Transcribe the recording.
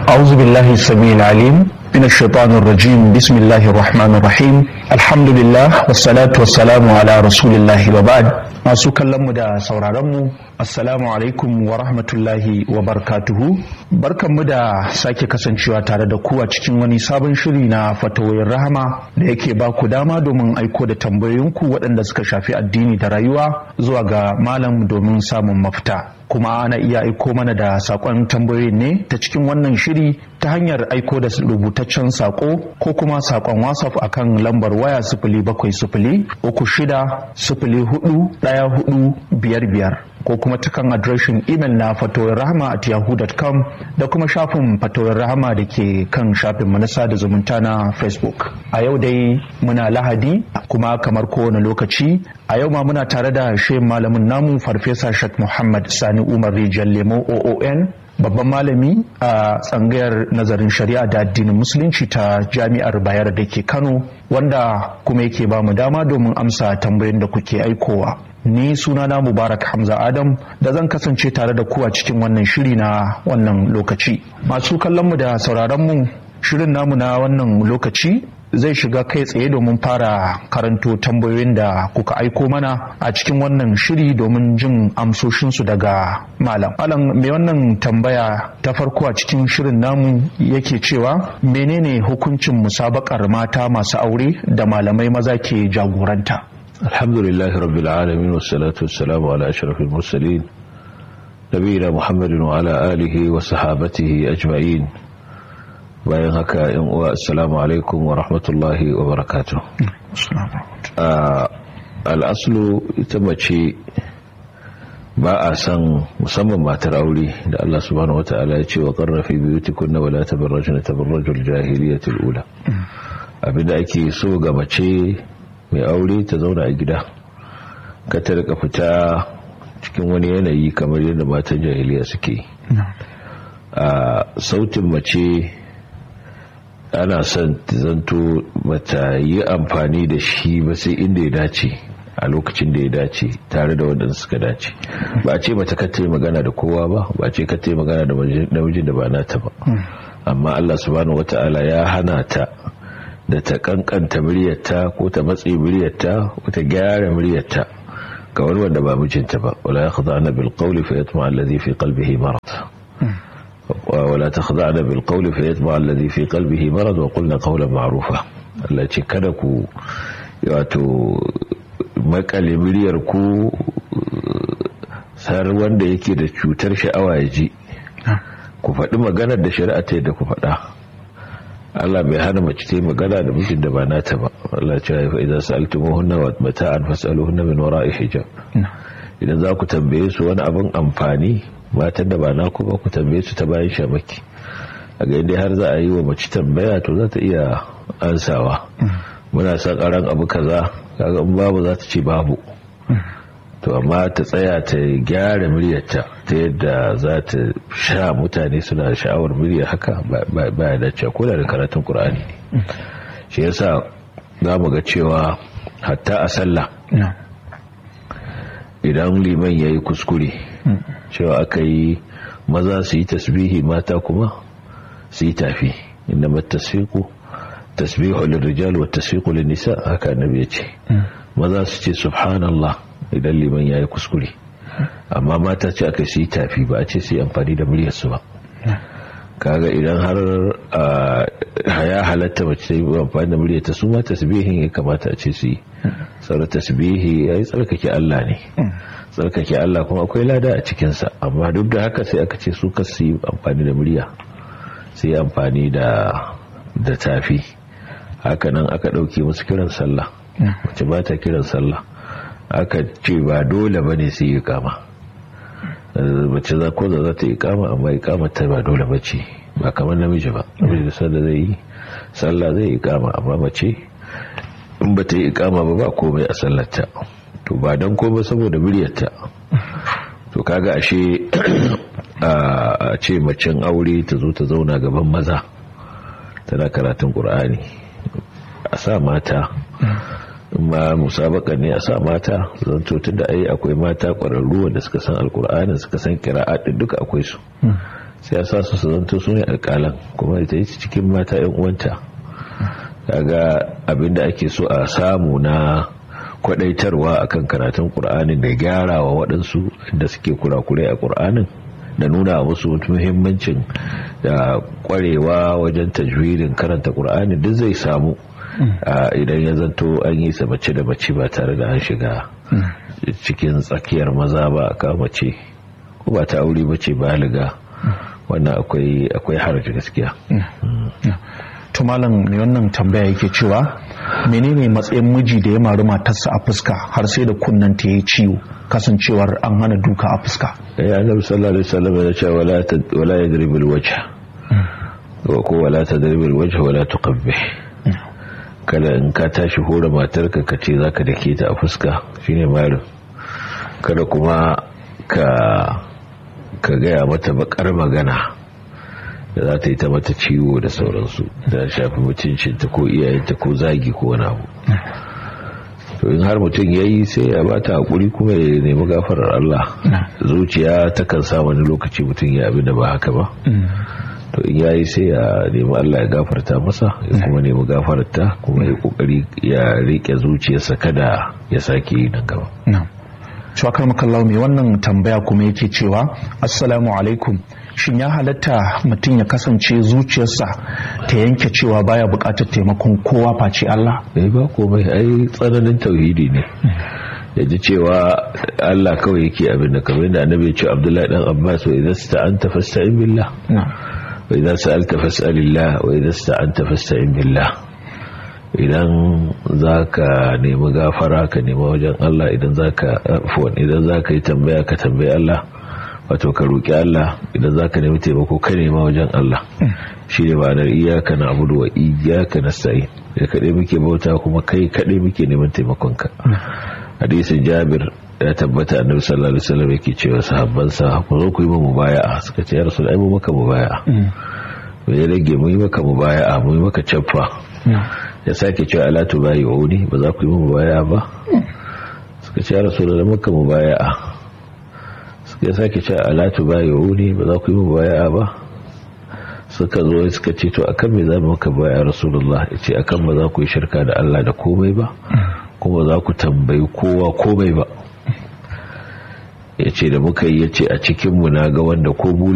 أعوذ بالله السميع العليم من الشيطان الرجيم بسم الله الرحمن الرحيم الحمد لله والصلاة والسلام على رسول الله وبعد masu kallonmu da sauraronmu assalamu alaikum wa rahmatullahi wa barkatuhu barkanmu da sake kasancewa tare da ku a cikin wani sabon shiri na fatawoyin rahama da yake ba ku dama domin aiko da tambayoyinku waɗanda suka shafi addini da rayuwa zuwa ga malam domin samun mafita kuma ana iya aiko mana da sakon tambayoyin ne ta cikin wannan shiri ta hanyar aiko da rubutaccen sako ko kuma sakon whatsapp akan lambar waya sifili bakwai sifili uku shida sifili hudu daya hudu biyar biyar ko kuma ta kan adireshin imel na fatoyin rahama at yahoo.com da kuma shafin fatoyin rahama da ke kan shafin manasa da zumunta na facebook a yau dai muna lahadi kuma kamar kowane lokaci a yau ma muna tare da shehin malamin namu farfesa shek muhammad sani umar rijal lemo oon babban malami a tsangayar nazarin shari'a da addinin musulunci ta jami'ar bayar da ke kano wanda kuma yake ba mu dama domin amsa tambayoyin da kuke aikowa ni sunana mubarak hamza adam da zan kasance tare da ku a cikin wannan shiri na wannan lokaci masu kallonmu da sauraronmu shirin namu na wannan lokaci zai shiga kai tsaye domin fara karanto tambayoyin da kuka aiko mana a cikin wannan shiri domin jin amsoshinsu daga malam malam mai wannan tambaya ta farko a cikin shirin namu yake cewa menene hukuncin musabakar mata masu aure da malamai maza ke jagoranta alhamdulillah rabbil alamin wassalatu wassalamu ala ashrafil mursalin nabiyina muhammadin wa ala alihi wa sahabatihi ajma'in bayan haka yan uwa assalamu alaikum wa rahmatullahi wa barakatuh al'aslu ita mace ba a san musamman matar aure da Allah subhanahu wata'ala ya ce wa qarrafi biyutikunna wala tabarrajna tabarrajul jahiliyatil ula abinda ake so ga mace mai aure ta zauna a gida ka ta rika fita cikin wani yanayi kamar yadda matan jahiliya suke a sautin mace ana son zanto bata yi amfani da shi ba sai inda ya dace a lokacin da ya dace tare da waɗanda suka dace ba a ce mata kata yi magana da kowa ba ba a ce kata yi magana da namijin da ba nata ba amma Allah subhanahu wata'ala ya hana ta da ta kankanta muryarta ko ta matse muryarta ko ta gyara muryarta ga wani wanda ba mijinta ba wala yakhda'na bil qawli fa yatma alladhi fi qalbihi marad ولا تخضعن بالقول فيتبع الذي في قلبه مرض وقلنا قولا معروفا Allah ce kada ku wato makale miliyar ku sar wanda yake da cutar sha'awa ya ji ku faɗi maganar da shari'a ta yadda ku faɗa Allah bai hana mace ta yi magana da mijin da ba nata ba Allah ce ya fa idan sa'altumuhunna wa mata'an fas'aluhunna min wara'i hijab idan za ku tambaye su wani abin amfani matan da ba naku ba ku tambaye su ta bayan shamaki a ga inda har za a yi wa mace tambaya to za ta iya ansawa muna son karan abu kaza kaga in babu za ta ce babu to amma ta tsaya ta gyara muryarta ta yadda za ta sha mutane suna sha'awar murya haka ba ya dace ko da karatun qur'ani ne shi yasa za mu ga cewa hatta a sallah idan liman ya yi kuskure cewa aka yi maza su yi tasbihi mata kuma su yi tafi inda matasfiku tasbihu lirrijal wa tasfiqu nisa haka annabi ya ce maza su ce subhanallah idan liman ya yi kuskure amma mata ce aka su yi tafi ba a ce su yi amfani da muryarsu ba kaga idan har ya halatta mace ta yi amfani da muryarta su ma tasbihin ya kamata a ce su yi sauran tasbihi ya yi tsarkake Allah ne tsarkake Allah kuma akwai lada a cikinsa amma duk da haka sai aka ce su kasu yi amfani da murya sai amfani da da tafi hakanan aka ɗauke musu kiran sallah wacce ba ta kiran sallah aka ce ba dole ba ne su yi kama mace za ko za ta yi kama amma yi kama ta ba dole ba ce ba kamar namiji ba namiji da sallah zai yi sallah zai yi kama amma mace in ba ta yi ikama ba ba komai a sallarta to ba don komai saboda muryarta to kaga ashe a ce macen aure ta zo ta zauna gaban maza tana karatun ƙur'ani a sa mata ma musabaka ne a sa mata zanto tun da ai akwai mata ƙwararru wanda suka san alƙur'ani suka san kira'a duka akwai su sai ya sa su su zanto su ne alƙalan kuma ita yi cikin mata yan uwanta kaga abinda ake so a samu na kwadaitarwa akan karatun qur'anin da gyara wa waɗansu da suke kurakurai a qur'anin da nuna musu muhimmancin da kwarewa wajen tajwidin karanta qur'ani duk zai samu idan ya zanto an yi sa mace da mace ba tare da an shiga cikin tsakiyar maza ba a mace ko ba ta aure bace baliga wannan akwai akwai haraji gaskiya to malam mai wannan tambaya yake cewa menene matsayin miji da ya mari matarsa a fuska har sai da kunnen ta yi ciwo kasancewar an hana duka a fuska ya annabi sallallahu alaihi wasallam ya ce wala wala yadrib alwajh ko wala tadrib alwajh wala tuqabbih kada in ka tashi hore matarka ka ce zaka dake ta a fuska shine marin kada kuma ka ka gaya mata bakar magana da za ta yi ta mata ciwo da sauransu da shafi mutuncinta ko iyayenta ko zagi ko wani abu to in har mutum ya yi sai ya bata hakuri kuma ya nemi gafarar Allah zuciya ta kan sa wani lokaci mutum ya abin da ba haka ba to in ya yi sai ya nemi Allah ya gafarta masa ya kuma nemi gafararta kuma ya kokari ya rike zuciyarsa kada ya sake yi nan gaba shakar makallau mai wannan tambaya kuma yake cewa assalamu alaikum shin ya halatta mutum ya kasance zuciyarsa ta yanke cewa baya bukatar taimakon kowa face Allah eh ba komai ai tsananin tauhidi ne ya ji cewa Allah kawai yake abin da kamar yadda annabi ya ce Abdullahi dan Abbas wa idza sta'anta fasta'in billah wa idza sa'alta fas'alillah wa idza sta'anta fasta'in billah idan za ka nemi gafara ka nemi wajen Allah idan za ka idan za ka yi tambaya ka tambayi Allah wato ka roƙi Allah idan za ka nemi taimako ka nema wajen Allah shi ne ma'anar iyaka na abudu wa iyaka na sa'i da kaɗai muke bauta kuma kai kaɗai muke neman taimakonka hadisin jabir ya tabbata annabi sallallahu alaihi wasallam yake cewa sahabbansa ku zo ku yi mu mubaya'a suka ce ya rasul ai mu maka mubaya'a me ya rage mu yi maka mubaya'a mu yi maka caffa ya sake cewa ala tubayi'uni ba za ku yi mu mubaya'a ba suka ce ya rasul da maka mubaya'a ya sake cewa alatu ba yahudi ba za ku yi mu baya ba suka zo suka ce to akan me za mu maka baya rasulullah ya ce akan ba za ku yi shirka da Allah da komai ba kuma za ku tambayi kowa komai ba ya ce da muka yi ya ce a cikinmu na ga wanda ko bula